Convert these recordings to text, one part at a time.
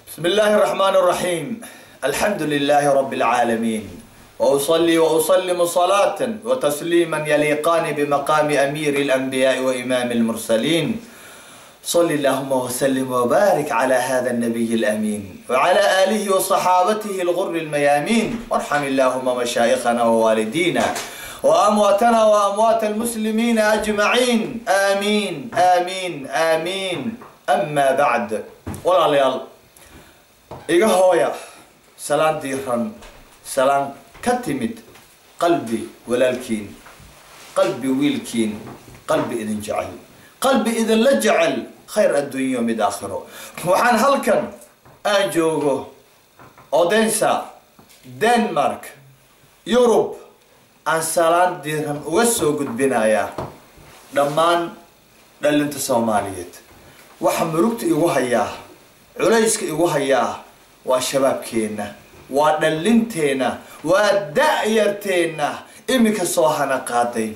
بسم الله الرحمن الرحيم الحمد لله رب العالمين وأصلي وأسلم صلاة وتسليما يليقان بمقام أمير الأنبياء وإمام المرسلين صل اللهم وسلم وبارك على هذا النبي الأمين وعلى آله وصحابته الغر الميامين وارحم اللهم مشايخنا ووالدينا وأمواتنا وأموات المسلمين أجمعين آمين آمين آمين أما بعد ولا ليال iga hooya salaan diiran salaan ka timid qalbi walaalkiin qalbi wiilkiin qalbi idin jecel qalbi idinla jecel khayr adduunyo mid aakhiro waxaan halkan aan joogo odensa denmark yurub aan salaan diiran uga soo gudbinayaa dhammaan dhalinta soomaaliyeed waxa murugta igu hayaa culayska igu hayaa waa shabaabkeenna waa dhallinteenna waa da-yarteenna iminka soo hana qaaday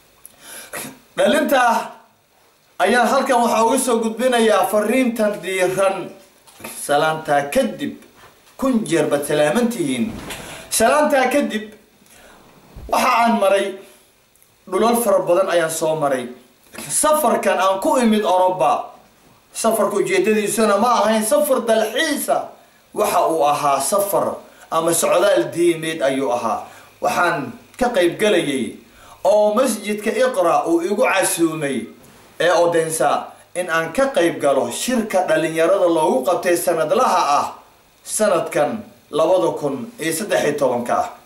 dhalintaa ayaan halkan waxaa uga soo gudbinayaa fariintan diiran salaantaa kadib kun jeer baad salaamantihiin salaantaa kadib waxa aan maray dhulal fara badan ayaan soo maray safarkan aan ku imid oroba safarka ujeedadiisuna ma ahayn safar dalxiisa waxa uu ahaa safar ama socdaal diimeed ayuu ahaa waxaan ka qayb galayay oo masjidka iqra uu igu casuumay ee odensa in aan ka qayb galo shirka dhalinyarada loogu qabtay sanadlaha ah sanadkan labada kun iyo saddex iyo tobanka ah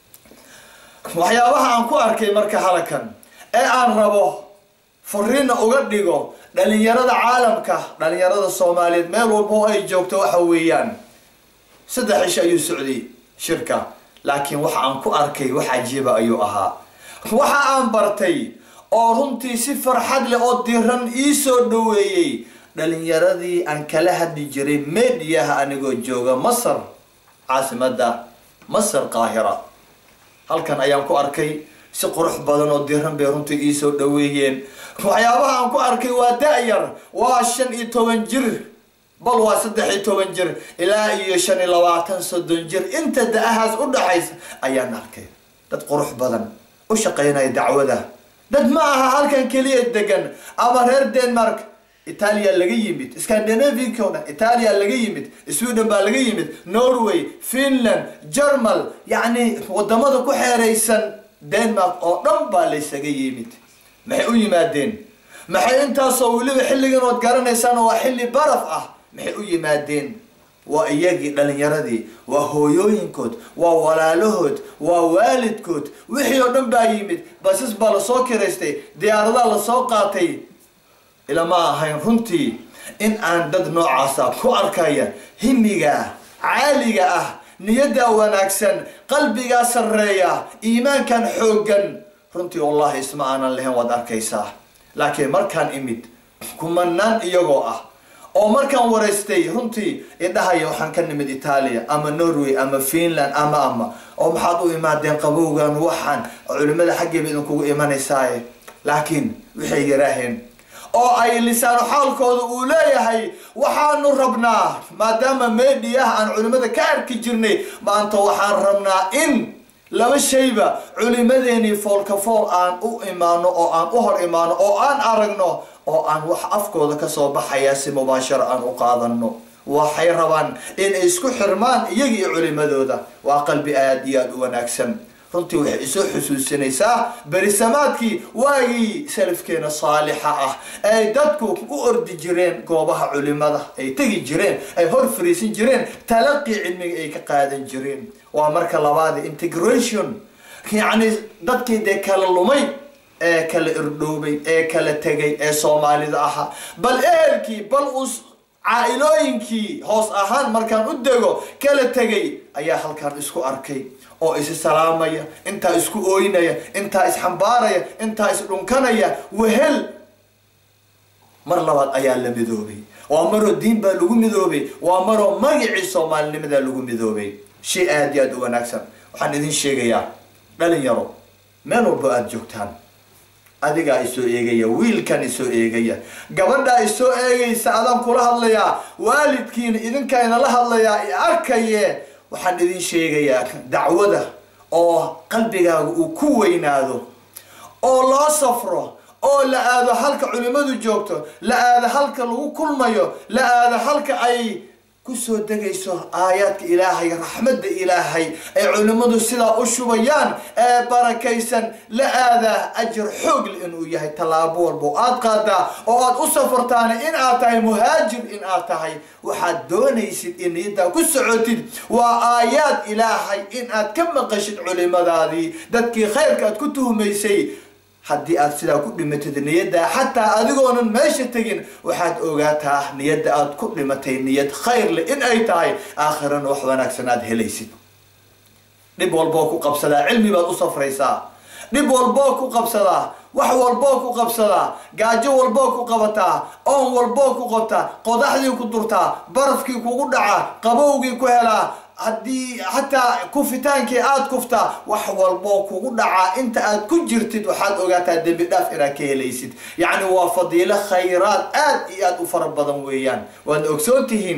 waxyaabaha aan ku arkay marka halakan ee aan rabo fariina uga dhigo dhalinyarada caalamka dhalinyarada soomaaliyeed meel walba oo ay joogto waxa weeyaan saddex ish ayuu socday shirka laakiin waxa aan ku arkay wax cajiiba ayuu ahaa waxa aan bartay oo runtii si farxad leh oo diran ii soo dhaweeyey dhalinyaradii aan kala hadli jiray mediyaha anigoo jooga masar caasimada masar qaahira halkan ayaan ku arkay si qurux badan oo diran bay runtii ii soo dhaweeyeen waxyaabaha aan ku arkay waa da-yar waa shan iyo toban jir bal waa saddex iyo toban jir ilaa iyo shan iyo labaatan soddon jir inta da-ahaas u dhaxaysa ayaan arkay dad qurux badan u shaqaynaya dacwada dad ma aha halkan keliya degan ama reer denmark itaaliya laga yimid scandinavianka o dhan itaaliya laga yimid sweden baa laga yimid norway finland germal yacni wadamada ku xeeraysan denmark oo dhan baa laysaga yimid maxay u yimaadeen maxay intaasoo weliba xilligan ood garanaysaan waa xilli baraf ah maxay u yimaadeen waa iyagii dhalinyaradii waa hooyooyinkood waa walaalahood waa waalidkood wixii oo dhan baa yimid basas baa lasoo kiraystay diyaaradaa lasoo qaatay ilama ahayn runtii in aan dad noocaasa ku arkaya himiga caaliga ah niyaddaa wanaagsan qalbigaa sarreeya iimaankan xooggan runtii wallahi isma aanan lahayn waad arkaysaa laakiin markaan imid kumanaan iyagoo ah oo markaan waraystay runtii idhahaya waxaan ka nimid itaaliya ama norway ama finland ama ama oo maxaad u imaadeen qabowgan waxaan culimada xaggeeba idinkugu imanaysaaye laakiin waxay yaraaheen oo ay lisaano xaalkooda uu leeyahay waxaanu rabnaa maadaama mediyaha aan culimada ka arki jirnay maanta waxaan rabnaa in laba shayba culimadeenii foolka fool aan u imaano oo aan u hor imaano oo aan aragno oo aan wax afkooda kasoo baxaya si mubaasharo aan u qaadano waxay rabaan inay isku xirmaan iyaga iyo culimadooda waa qalbi aada iyo aada u wanaagsan runtii waxay isoo xusuusinaysaa berisamaadkii waagii salafkeena saalixa ah ay dadku u ordi jireen goobaha culimada ay tegi jireen ay hor fariisin jireen talaqii cilmiga ay ka qaadan jireen waa marka labaad integration yacni dadkii dee kala lumay ee kala irdhoobay ee kala tegay ee soomaalida ahaa bal ehelkii bal us caa-ilooyinkii hoos ahaan markaan u dego kala tegay ayaa halkaan isku arkay oo isi salaamaya intaa isku ooynaya intaa isxambaaraya intaa isdhunkanaya wehel mar labaad ayaa la midoobay waa maroo diin baa lagu midoobay waa maroo magacii soomaalinimadaa lagu midoobay shay aada iyo aada u wanaagsan waxaan idin sheegayaa dhalinyaro meel walbo aada joogtaan adigaa isoo eegaya wiilkan isoo eegaya gabadhaa isoo eegaysa adaan kula hadlayaa waalidkiina idinkaa inala hadlayaa i arkaye waxaan idin sheegayaa dacwada oo qalbigaaga uu ku weynaado oo loo safro oo la aado halka culimmadu joogto la aado halka lagu kulmayo la aado halka ay kusoo degayso aayaadka ilaahay raxmadda ilaahay ay culimmadu sidaa u shubayaan ee barakaysan la aadaa ajar xoogle inuu yahay tallaabo walba oo aad qaadaa oo aad u safartaana in aad tahay muhaajir in aad tahay waxaad doonaysid in niyaddaa ku socotid waa aayaad ilaahay in aad ka maqashid culimadaadii dadkii khayrka aad ku tuhmaysay haddii aad sidaa ku dhimatid niyadda xataa adigoonan meesha tegin waxaad ogaataa niyadda aad ku dhimatay niyad khayr leh in ay tahay aakhirana wax wanaagsan aad helaysid dhib walboo ku qabsadaa cilmi baad u safraysaa dhib walboo ku qabsadaa wax walboo ku qabsadaa gaajo walboo ku qabataa oon walboo ku qabtaa qodaxdii ku durtaa barafkii kugu dhacaa qabowgii ku helaa haddii xataa kufitaankii aada kuftaa wax walboo kugu dhacaa inta aad ku jirtid waxaad ogaataa dembi dhaaf inaad ka helaysid yacni waa fadiilo khayraad aad iyo aad u fara badan weeyaan waad ogsoon tihiin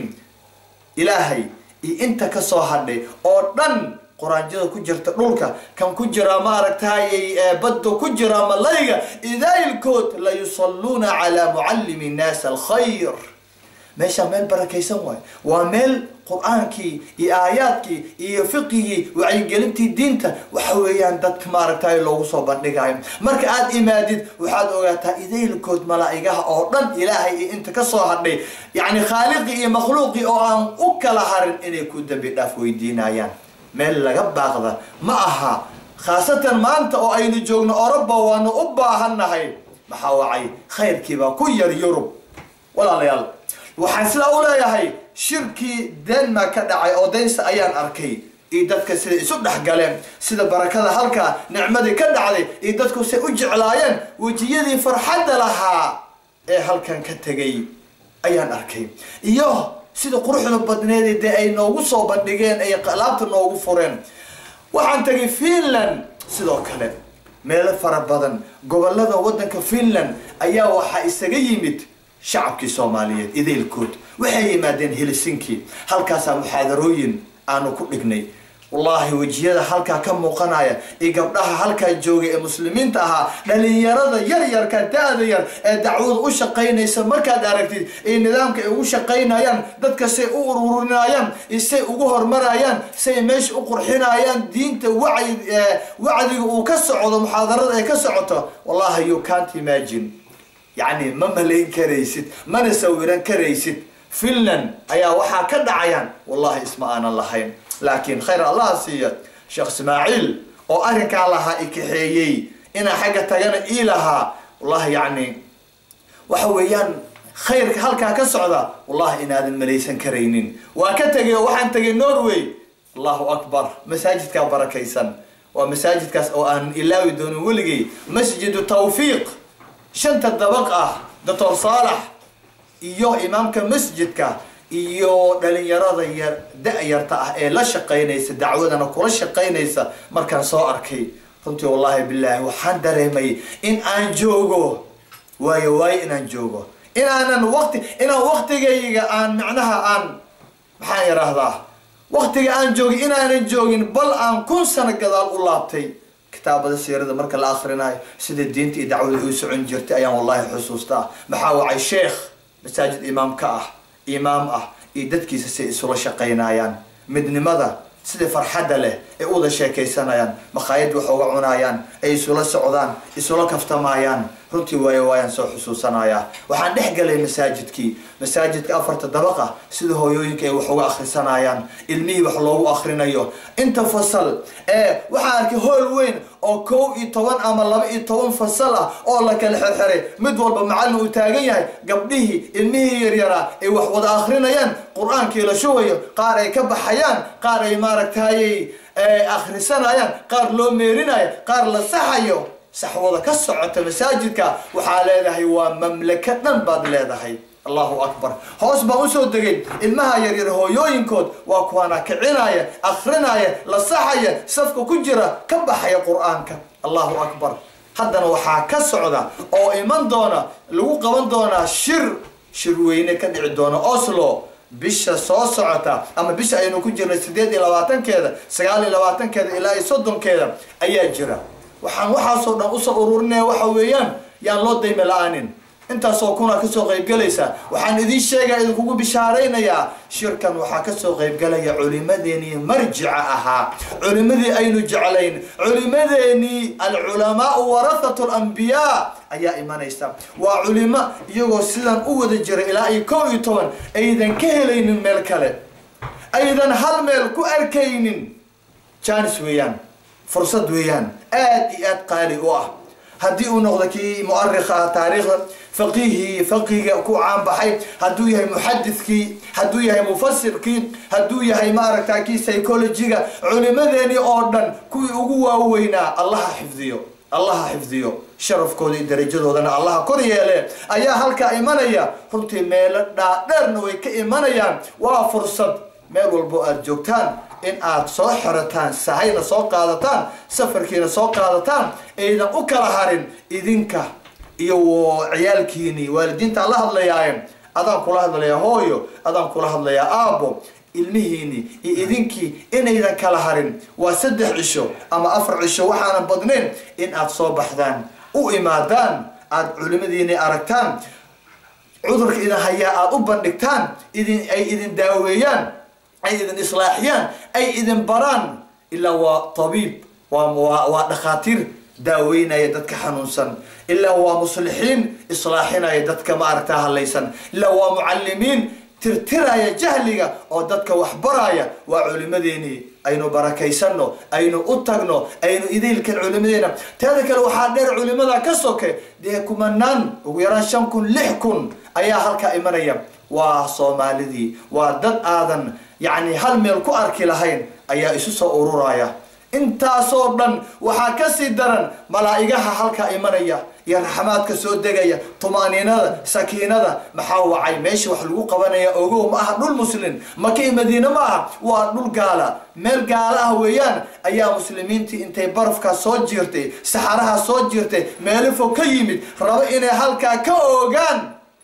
ilaahay iyo inta kasoo hadhay oo dhan quraanjada ku jirta dhulka kan ku jira maaragtay badda ku jira malayga idaylkood la yusalluuna calaa mucallimi nnaas alkhayr meeshaa meel barakaysan waayo waa meel qur-aankii iyo aayaadkii iyo fiqigii wacyigelintii diinta waxa weeyaan dadka maaragtay loogu soo bandhigayo marka aada imaadid waxaad ogaataa idaylkood malaa'igaha oo dhan ilaahay iyo inta kasoo hadhay yacni khaaliqii iyo makhluuqii oo aan u kala harin inay ku dambi dhaaf weydiinayaan meel laga baaqda ma aha khaasatan maanta oo aynu joogno oroba waanu u baahannahay maxaa wacay khayrkiibaa ku yar yurub walaalayaal waxaan sidaa u leeyahay shirkii denmark ka dhacay oo daynsa ayaan arkay iyo dadka sida isu dhexgaleen sida barakada halkaa nicmadii ka dhacday iyo dadku say u jeclaayeen wejiyadii farxadda lahaa ee halkan ka tegay ayaan arkay iyo sida quruxda badneed dee ay noogu soo bandhigeen ay laabta noogu fureen waxaan tegay finland sidoo kale meelo fara badan gobolada waddanka finland ayaa waxaa isaga yimid shacabkii soomaaliyeed idaylkood waxay yimaadeen helsinki halkaasaa muxaadarooyin aanu ku dhignay wallaahi wejiyada halkaa ka muuqanaya iyo gabdhaha halkaa joogay ee muslimiinta ahaa dhalinyarada yaryarka da-da yar ee dacwada u shaqaynaysa markaad aragtid iyo nidaamka ay ugu shaqaynayaan dadka say u ururinayaan iyo say ugu hormarayaan say meesha u qurxinayaan diinta wacyi wacdiga uu ka socdo muxaadarada ay ka socoto wallahi you can't imagine yacni ma malayn karaysid mana sawiran karaysid finland ayaa waxaa ka dhacayaan wallahi isma aanan lahayn laakiin khayr allaha siiya sheekh ismaaciil oo arrinkaa lahaa i kaxeeyey inaa xagga tagana ii lahaa wallahi yacni waxa weeyaan khayrka halkaa ka socda wallahi inaadan malaysan karaynin waa ka tegay oo waxaan tegay norway allahu akbar masaajidkaa barakaysan waa masaajidkaas oo aan ilaawi doonin weligay masjidu tawfiiq shanta dabaq ah doctor saalax iyo imaamka masjidka iyo dhalinyarada yar da-yarta ah ee la shaqaynaysa dacwadana kula shaqaynaysa markaan soo arkay runtii wallaahi bilaahi waxaan dareemay in aan joogo waayo waayo inaan joogo inaanan waqti inaan waqtigayga aan macnaha aan maxaan yidhaahdaa waqtiga aan joogin inaanan joogin bal aan kun sano gadaal u laabtay kitaabada siirada marka la akrinayo sida diinta iyo dacwada u socon jirtay ayaan wallahi xusuustaa maxaa wacay sheekh masaajid imaam ka ah imaam ah iyo dadkiisa say isula shaqaynayaan midnimada sida farxadda leh ay u wada sheekaysanayaan makhaayad wax uga cunayaan ay isula socdaan isula kaftamayaan runtii waayo waayaan soo xusuusanayaa waxaan dhex galay masaajidkii masaajidka afarta dabaqa sida hooyooyinka ay wax uga akhrisanayaan ilmihii wax loogu akhrinayo inta fasal ee waxaan arkay hool weyn oo kow iyo toban ama laba iyo toban fasal ah oo la kala xerxeray mid walba macallin uu taagan yahay gabdhihii ilmihii yaryaraa ay wax wada akhrinayaan qur-aankii la shubayo qaar ay ka baxayaan qaar ay maaragtayay akhrisanayaan qaar loo meerinayo qaar la saxayo saxwada ka socota masaajidka waxaa leedahay waa mamlako dhan baad leedahay allahu akbar hoos baan usoo degay ilmaha yaryar hooyooyinkood waa kuwaana kicinaya akrinaya la saxaya safka ku jira ka baxaya qur-aanka allahu akbar haddana waxaa ka socda oo iman doona lagu qaban doonaa shir shirweyne ka dhici doona oslo bisha soo socota ama bisha aynu ku jirnay sideed iyo labaatankeeda sagaal iyo labaatankeeda ilaa iyo soddonkeeda ayaa jira waxaan waxaasoo dhan usoo ururinaya waxa weeyaan yaan loo dayme la-aanin intaasoo kuna kasoo qaybgalaysa waxaan idiin sheegaya idinkugu bishaaraynayaa shirkan waxaa kasoo qaybgalaya culimadeenii marjica ahaa culimadii aynu jeclayn culimadeenii alculamaau warahatu lambiyaa ayaa imanaysa waa culimo iyagoo sidan u wada jira ilaa iyo kow iyo toban aydan ka helaynin meel kale aydan hal meel ku arkaynin janis weeyaan fursad weeyaan aad iyo aad qaali u ah haddii uu noqdo kii muarikha ah taariikhda faqiihii faqihiga ku caanbaxay hadduu yahay muxadidkii hadduu yahay mufasirkii hadduu yahay maaragta kii psychologiga culimadeenii oo dhan kuwii ugu waaweynaa allaha xifdiyo allaha xifdiyo sharafkooda iyo darajadoodana allaha kor yeele ayaa halkaa imanaya runtii meelo dhaadheerna way ka imanayaan waa fursad meel walbo aada joogtaan in aad soo xirataan sahayna soo qaadataan safarkiina soo qaadataan aydan u kala harin idinka iyo ciyaalkiini waalidiinta la hadlayaaye adaan kula hadlayaa hooyo adaan kula hadlayaa aabbo ilmihiini iyo idinkii inaydan kala harin waa saddex cisho ama afar cisho waxaanan badnayn in aad soo baxdaan u imaadaan aada culimadiini aragtaan cudurka idin hayaa aada u bandhigtaan idin ay idin daaweeyaan ay idin islaaxiyaan ay idin baraan ilaa waa tabiib waa waa dhakhaatiir daaweynaya dadka xanuunsan ilaa waa muslixiin islaaxinaya dadka maaragtaa hadlaysan ilaa waa mucalimiin tirtiraya jahliga oo dadka wax baraya waa culimadeenii aynu barakaysano aynu u tagno aynu idaylkan culimadeena teeda kale waxaa dheer culimada ka soke dee kumanaan ugu yaraan shan kun lix kun ayaa halkaa imanaya waa soomaalidii waa dad aadan yacni hal meel ku arki lahayn ayaa isu soo ururaya intaasoo dhan waxaa kasii daran malaa'igaha halkaa imanaya iyo raxmaadka soo degaya tumaaniinada sakiinada maxaa wacay meesha wax lagu qabanaya ogow ma aha dhul muslin maka iyo madiine ma aha waa dhul gaala meel gaala ah weeyaan ayaa muslimiintii intay barafkaa soo jiirtay saxaraha soo jiirtay meelo fog ka yimid rabo inay halkaa ka oogaan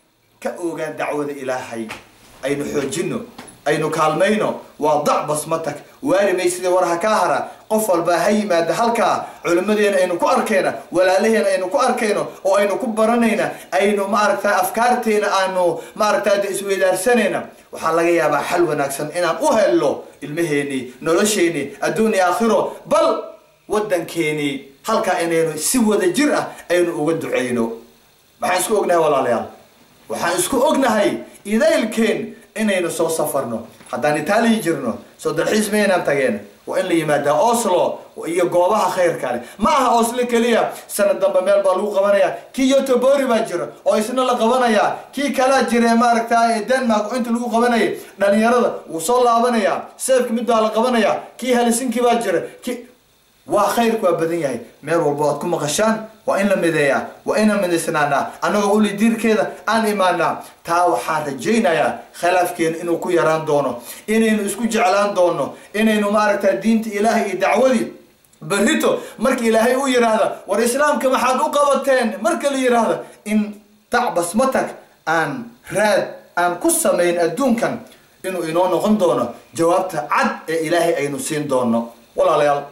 ka oogaan dacwada ilaahay aynu xoojino aynu kaalmayno waa dac basmatak waari maysidee war ha kaa hara qof walbaa ha yimaada halkaa culimmadeena aynu ku arkayna walaalaheena aynu ku arkayno oo aynu ku baranayna aynu maaragta afkaarteena aanu maaragta isweydaarsanayna waxaa laga yaabaa xal wanaagsan inaan u helno ilmaheenii nolosheenii adduun iyo aakhiro bal waddankeenii halkaa inaynu si wada jir ah aynu uga ducayno maxaan isku ognahay walaalayaal waxaan isku ognahay idaylkeen inaynu soo safarno haddaan itaaliya jirno soo dalxiis maynaan tageen waa in la yimaadaa oslo iyo goobaha khayrka leh ma aha oslo keliya sanad dambe meel baa lagu qabanaya kii yotobori baa jira oo isna la qabanaya kii kalaa jira maaragta denmark oo inta lagu qabanayay dhalinyarada wuu soo laabanaya seefka mid baa la qabanaya kii helsinki baa jira ki waa khayrku waa badan yahay meel walbo aad ku maqashaan waa in la mideeyaa waa inaan midaysnaanaa annagoo uli diirkeeda aan imaanaa taa waxaan rajaynayaa khilaafkeenu inuu ku yaraan doono inaynu isku jeclaan doono inaynu maaragta diinta ilaahay iyo dacwadii berrito marka ilaahay u yidhaahda war islaamka maxaad u qabateen marka la yidhaahda in dacbas matag aan raad aan ku samayn adduunkan inuu inoo noqon doono jawaabta cad ee ilaahay aynu siin doono walaalayaal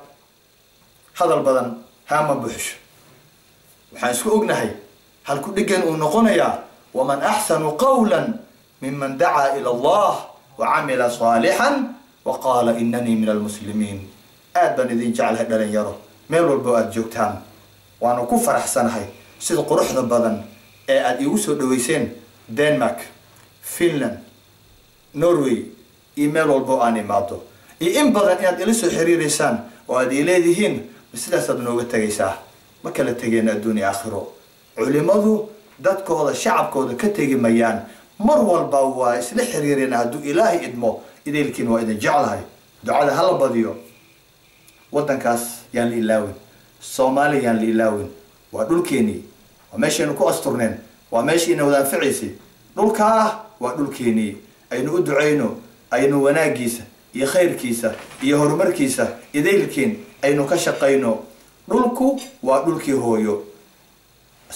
hadal badan haama buxsho waxaan isku ognahay halku dheggan uu noqonayaa waman axsanu qawla miman dacaa ila allah wa camila saalixan wa qaala inanii min almuslimiin aad baan idin jeclahay dhalinyaro meel walbo aada joogtaan waanu ku faraxsanahay sida quruxda badan ee aada iigu soo dhaweyseen denmark finland norway iyo meel walbo aan imaado iyo in badan inaad ila soo xiriireysaan oo aad ii leedihiin sidaasaad nooga tegaysaa ma kala tegeen adduun iyo aakhiro culimadu dadkooda shacabkooda ka tegi mayaan mar walba waa isla xiriireen hadduu ilaahay idmo idaylkiin waa idin jeclahay ducada hala badiyo waddankaas yaan la ilaawin soomaaliya yaan la ilaawin waa dhulkeenii waa meeshaynu ku asturneen waa meeshiina wada anfacaysay dhulkaa waa dhulkeenii aynu u ducayno aynu wanaagiisa iyo khayrkiisa iyo horumarkiisa idaylkiin aynu ka shaqayno dhulku waa dhulkii hooyo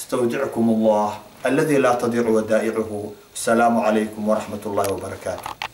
astawdickum allah aladi laa tadiicu wadaa'icuhu asalaamu calaykum waraxmat ullahi wabarakaatu